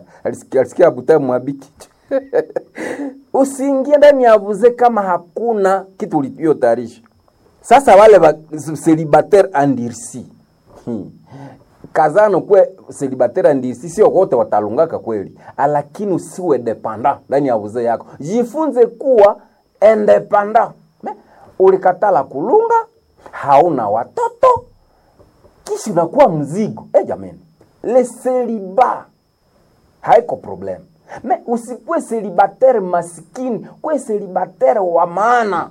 alisikia alisikia butamu mwabiki usiingie ndani ya vuze kama hakuna kitu uliyotayarisha sasa wale ba célibataire andirsi hmm. kazano kwe célibataire andirsi sio wote watalungaka kweli lakini usiwe dependant ndani ya vuze yako jifunze kuwa independant Me, ulikatala kulunga hauna watoto kisha unakuwa mzigo eh jamani le celibat haiko problem me usikuwe célibataire masikini kwe célibataire wa maana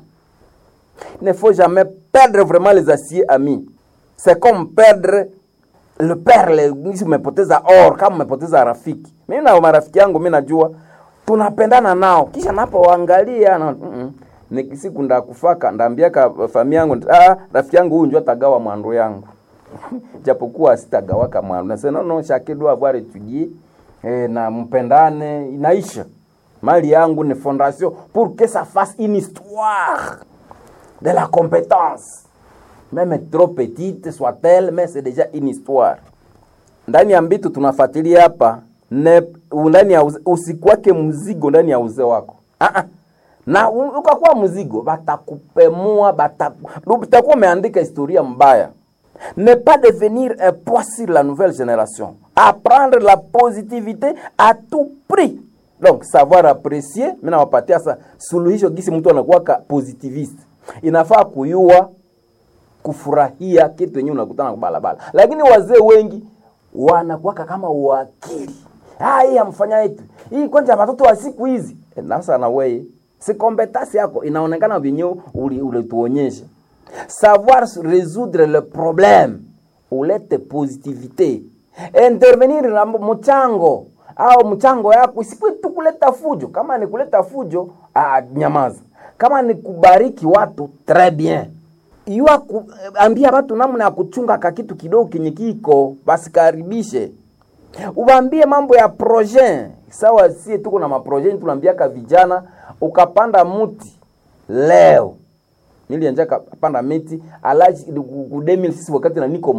ne faut jamais perdre vraiment les aciers amis c'est comme perdre le perle nisi umepoteza or kama umepoteza rafiki mimi na marafiki yangu mi najua tunapendana nao kisha napoangalia na, mm -mm. siku ndakufaka ndaambiaka famia yangu ah, rafiki yangu huyu njo tagawa mwandu yangu japokuwa sitagawaka mwandu nasema no chacun doit avoir étudié eh, na mpendane inaisha mali yangu ni fondation pour que ça fasse une histoire de la compétence même trop petite soit-elle mais c'est déjà une histoire ndani ya mbitu tunafuatilia hapa ne ndani ya usikwake mzigo ndani ya uzee wako uh-uh. na ukakuwa mzigo batakupemua batakuwa umeandika historia mbaya ne pas devenir un poids sur la nouvelle génération apprendre la positivité à tout prix donc savoir apprécier mi nawapatia sa suluhisho gisi mtu anakuwaka positiviste inafaa kuyua kufurahia kitu yenyewe unakutana kubalabala lakini wazee wengi wanakuwaka kama uakili hii amfanya yetu hii kwanja watoto wa siku hizi e, nasa na weye si kompetasi yako inaonekana vyenyewe ulituonyesha savoir résoudre le problème ulete positivité intervenir na mchango au mchango yako isikuwe tu kuleta fujo kama ni kuleta fujo ah, nyamaza kama ni kubariki watu très bien yua ku, ambia watu namna ya kuchunga ka kitu kidogo kenye kiko basikaribishe ubambie mambo ya projet sawa sie tuko na maprojet tunaambiaka vijana ukapanda muti leo nilianja kapanda miti alaji ku 2006 wakati na niko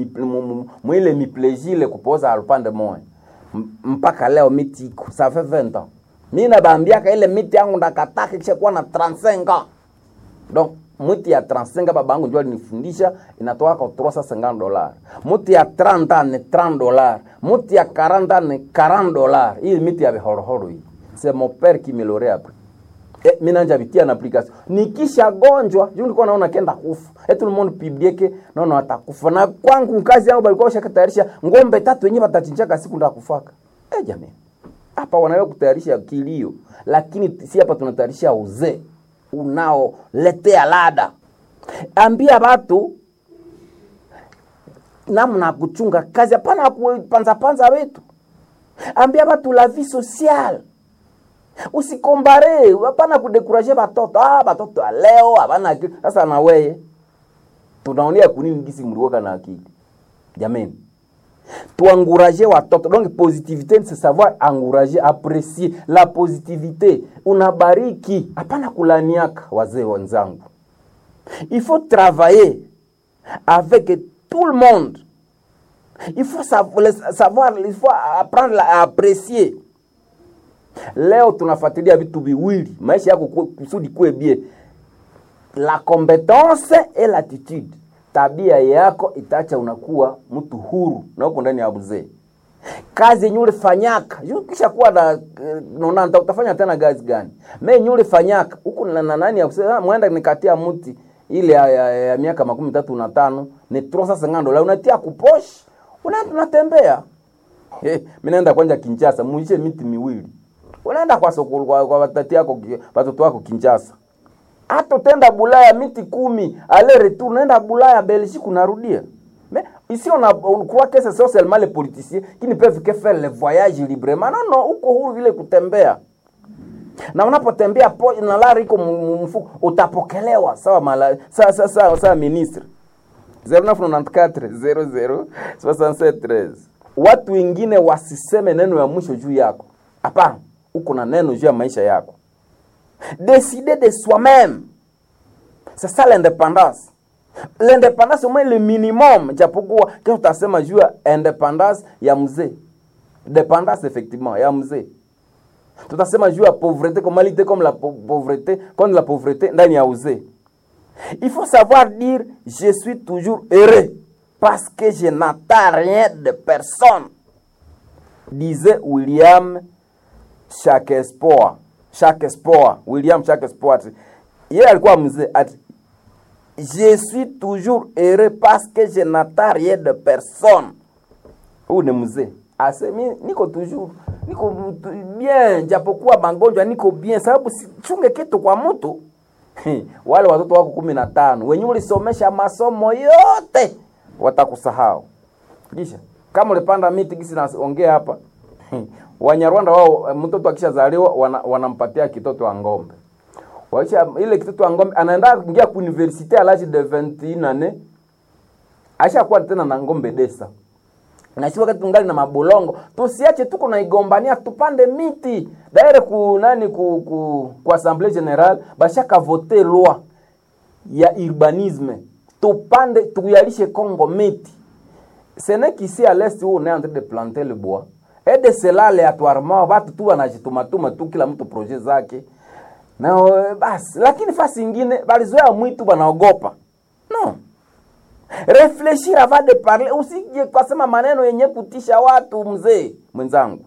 mwile miplejile kupoza alupande moya mpaka leo miti iko ça fait 20 ans mi nabambiaka ile miti yangu ndakataka kisha kuwa na 35 ans donc muti ya 35 baba yangu ndio alinifundisha inatoka kwa 350 dollars muti ya 30 ni 30 dollars muti ya 40 ni 40 dollars hii miti ya bihorohoro hii c'est mon père qui me l'aurait appris eh, mi nanja bitia na application nikisha gonjwa juu nilikuwa naona kenda kufa et tout le monde piblieke naona atakufa na kwangu kazi yangu balikuwa washakatayarisha ngombe tatu wenyewe watachinjaka siku ndakufaka eh jamani hapa wanawe kutayarisha kilio lakini si hapa tunatayarisha uzee unaoletea lada ambia watu namna kuchunga kazi hapana kupanzapanza wetu ambia watu la vie sociale usikombare hapana kudekuraje batoto ah batoto leo hapana akili sasa na weye tunaonea kunini gisi mlikuwa na akili jameni tuanguraje watoto donc positivité c'est savoir encourager apprécier la positivité unabariki hapana kulaniaka wazee wenzangu il faut travailler avec tout le monde il faut savoir il faut apprendre à apprécier leo tunafuatilia vitu viwili maisha yako kusudi kuwe bie la compétence et l'attitude tabia yako itaacha unakuwa mtu huru na uko ndani ya mzee kazi yenye ulifanyaka kisha kuwa na nona utafanya tena kazi gani me yenye ulifanyaka huku na nani ya kusema mwenda nikatia mti ile ya, ya, ya miaka makumi tatu na tano ni trosa sengando la unatia kuposh unaenda unatembea hey, mimi naenda kwanja Kinshasa muishe miti miwili unaenda kwa soko kwa, kwa watati yako watoto wako Kinshasa hata utenda Bulaya miti kumi ale retour unaenda Bulaya Belgique unarudia mais ici on a on croit que c'est seulement les politiciens qui ne peuvent que faire le voyage librement non non uko huru vile kutembea na unapotembea po na lari iko mfuko utapokelewa sawa mala sawa sawa sawa, sawa ministre 0994 00 watu wengine wasiseme neno ya mwisho juu yako hapana uko na neno juu ya maisha yako décider de soi-même c'est ça l'indépendance l'indépendance au moins le minimum japokuwa kesho utasema juu ya independance ya mzee dependance effectivement ya mzee tutasema juu ya pauvreté comme lutter comme la pau- pauvreté contre la pauvreté ndani ya uzee il faut savoir dire je suis toujours heureux parce que je n'attends rien de personne disait William Shakespeare Shakespeare William Shakespeare yeye alikuwa mzee ati je suis toujours heureux parce que je n'attends rien de personne huyu ni mzee ase mi niko toujours niko tu- bien japokuwa magonjwa niko bien sababu sichunge kitu kwa mtu wale watoto wako kumi na tano wenye ulisomesha masomo yote watakusahau kisha kama ulipanda miti gisi naongea hapa wanyarwanda wao mtoto akishazaliwa wana, wanampatia kitoto wa ngombe waisha ile kitoto wa ngombe anaenda kuingia ku universite à l'âge de 21 années ashakuwa tena na ngombe desa na si wakati tungali na mabulongo tusiache tuko naigombania tupande miti daire ku nani ku, ku, ku assemblée générale bashaka vote loi ya urbanisme tupande tuyalishe Congo miti ce n'est qu'ici à l'est où on est en train de planter le bois et de cela aléatoirement watu tu wanajitumatuma tu kila mtu projet zake na eh, basi lakini fasi ingine balizoea mwitu wanaogopa no réfléchir avant de parler usije kwasema maneno yenye kutisha watu mzee mwenzangu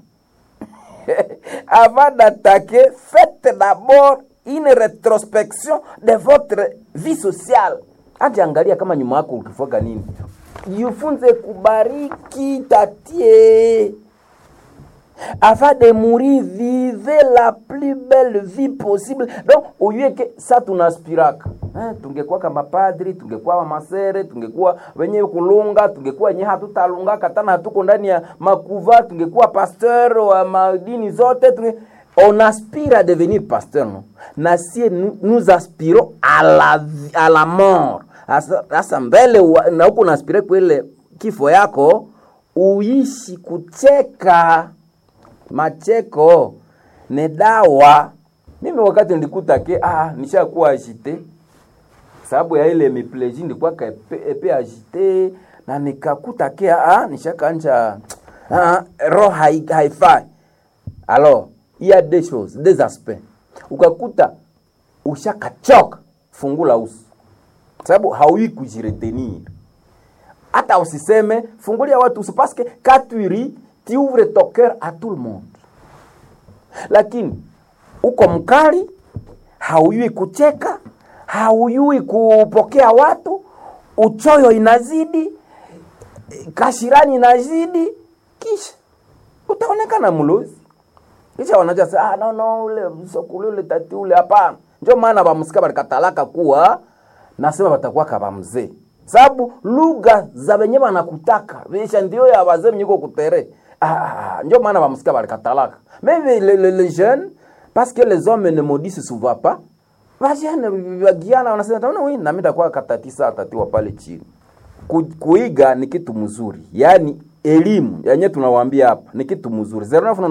avant d'attaquer faites d'abord une rétrospection de votre vie sociale aje angalia kama nyuma yako ukifuaga nini jifunze kubariki tatie avant de mourir vivez la plus belle vie possible donc uyue ke sa tunaspiraka eh, tungekuwa kama padri tungekuwa masere tungekuwa wenye kulunga tungekuwa wenye hatutalungaka tana hatuko ndani ya makuva tungekuwa pasteur wa madini zote tunge... on aspire à devenir pasteur no na sie nous, nous aspirons à la, vi- à la mort Asa- sasa mbele wa- na huku unaspire kwele kifo yako uishi kucheka macheko ni dawa mimi wakati nilikuta ke ah, nishakuwa agite sababu ya ile mipleji nilikuwa ka epe, epe agite na nikakuta ke ah, nishakanja ah, roho hai- haifai alors il y a des choses des aspects ukakuta ushakachoka fungula uso sababu haui kujiretenir hata usiseme fungulia watu uso parce que quand tu ris tu ouvres ton cœur à tout le monde lakini uko mkali hauyui kucheka hauyui kupokea watu uchoyo inazidi kashirani inazidi kisha utaonekana mlozi kisha wanajua sasa ah, no, no, ule msokuli ule tati ule hapana ndio maana bamusika balikatalaka kuwa nasema batakuwa kaba mzee sababu lugha za wenye wanakutaka visha ndio ya wazee mnyiko kutere ah, ndio maana bamusika balikatalaka mais les, les, les, les jeunes parce que les hommes ne maudissent souvent pas vajene wagiana wanasema taona wi nami takuwa katatisa atatiwa pale chini Ku, kuiga ni kitu mzuri yaani elimu yenye tunawaambia hapa ni kitu mzuri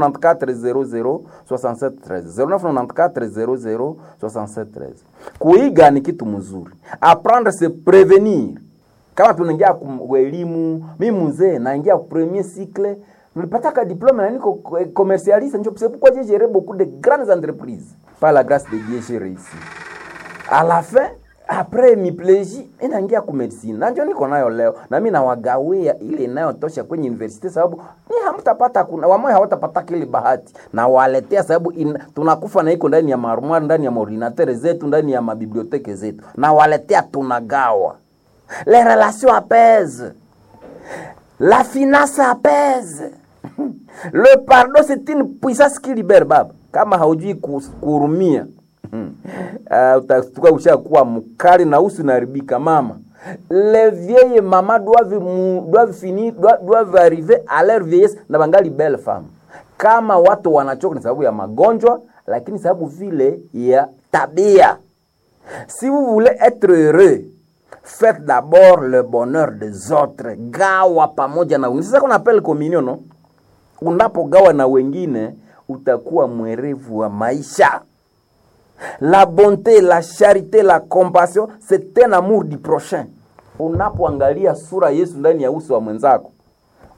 0994006713 kuiga ni kitu mzuri apprendre se prevenir kama tunaingia ku elimu mi mzee naingia ku premier cycle nilipataka diplome na niko commercialiste njo c'est pourquoi j'ai géré beaucoup de grandes entreprises par la grâce de Dieu j'ai réussi à la fin après mipleji inaingia ku medicine na njo niko nayo leo na mimi nawagawia ile inayotosha kwenye university sababu ni hamtapata kuna wamoja hawatapata kile bahati na waletea sababu in, tunakufa na iko ndani ya marumari ndani ya maordinateur zetu ndani ya mabiblioteke zetu na waletea tunagawa les relations apaisent la finance apaise le pardon c'est une puissance qui libère baba kama haujui kus- kuhurumia uh, utatuka ushakuwa mkali na usi unaharibika mama les vieilles mama doivent, mou- doivent finir doivent, doivent arriver à leur vieillesse na bangali belle femme kama watu wanachoka ni sababu ya magonjwa lakini sababu vile ya tabia si vous voulez être heureux faites d'abord le bonheur des autres gawa pamoja na wengine sasa kuna appel communion no unapogawa na wengine utakuwa mwerevu wa maisha la bonté la charité la compassion c'est un amour du prochain unapoangalia sura yesu ndani ya uso wa mwenzako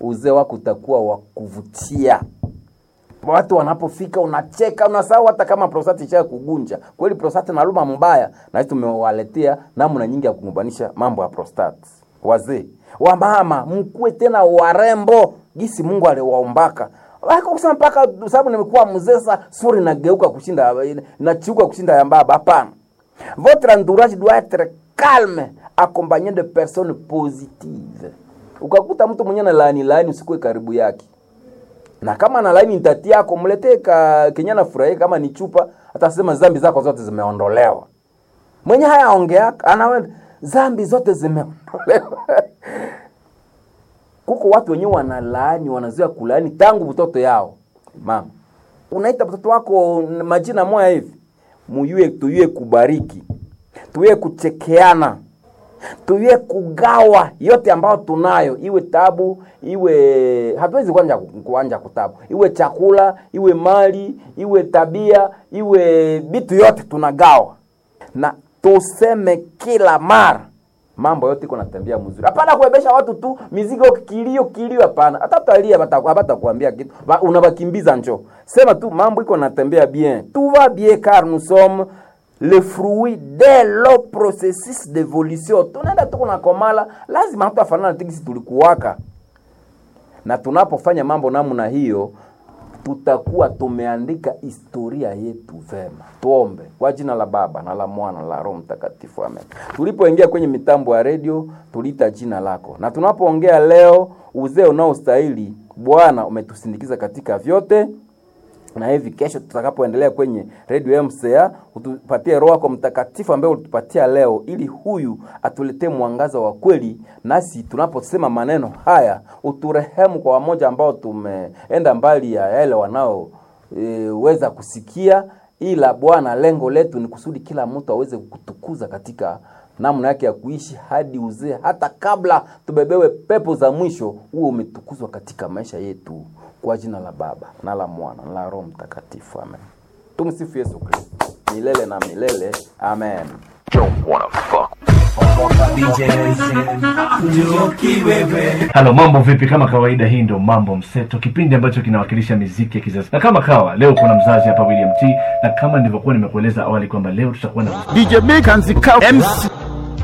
uzee wako utakuwa wa kuvutia watu wanapofika unacheka unasahau hata kama prostate isha kugunja kweli prostate naluma mbaya na sisi tumewaletea namna nyingi ya kugumbanisha mambo ya prostate wazee wamama mkuwe tena warembo gisi mungu aliwaombaka Wako kusema mpaka sababu nimekuwa mzee sasa sura inageuka kushinda inachuka kushinda ya baba hapana votre entourage doit être calme accompagné de personnes positives ukakuta mtu mwenye na laani laani usikue karibu yake na kama na laini ntati yako mletee ka kenya na furahia kama ni chupa atasema zambi zako zote zimeondolewa mwenye haya ongeaka anawe zambi zote zimeondolewa kuko watu wenyewe wanalaani wanazoea kulaani tangu mtoto yao mama unaita mtoto wako majina moya hivi muyue tuyue kubariki tuyue kuchekeana tuyue kugawa yote ambayo tunayo iwe tabu iwe hatuwezi kuanja kuanja kutabu iwe chakula iwe mali iwe tabia iwe vitu yote tunagawa na tuseme kila mara mambo yote iko natembea mzuri hapana kuebesha watu tu mizigo kilio kilio hapana hata utalia hapata kuambia kitu Ba- unabakimbiza njo sema tu mambo iko natembea bien tout va bien car nous sommes le fruit de lo processus d'évolution tunaenda tuko na komala lazima hatu afanana tigisi tulikuwaka na tunapofanya mambo namna hiyo tutakuwa tumeandika historia yetu vema tuombe kwa jina la baba na la mwana na la roho mtakatifu amen tulipoingia kwenye mitambo ya redio tuliita jina lako na tunapoongea leo uzee unaostahili bwana umetusindikiza katika vyote na hivi kesho tutakapoendelea kwenye redio mca utupatie roho yako mtakatifu ambaye ulitupatia leo ili huyu atuletee mwangaza wa kweli nasi tunaposema maneno haya uturehemu kwa wamoja ambao tumeenda mbali ya yale wanaoweza e, kusikia ila bwana lengo letu ni kusudi kila mtu aweze kutukuza katika namna yake ya kuishi hadi uzee hata kabla tubebewe pepo za mwisho huo umetukuzwa katika maisha yetu kwa jina la baba na la mwana na la roho mtakatifu amen tumsifu yesu kristo milele na milele amen halo mambo vipi kama kawaida hii ndio mambo mseto kipindi ambacho kinawakilisha miziki ya kizazi na kama kawa leo kuna mzazi hapa william t na kama nilivyokuwa nimekueleza awali kwamba leo tutakuwa na DJ Big and the Cow MC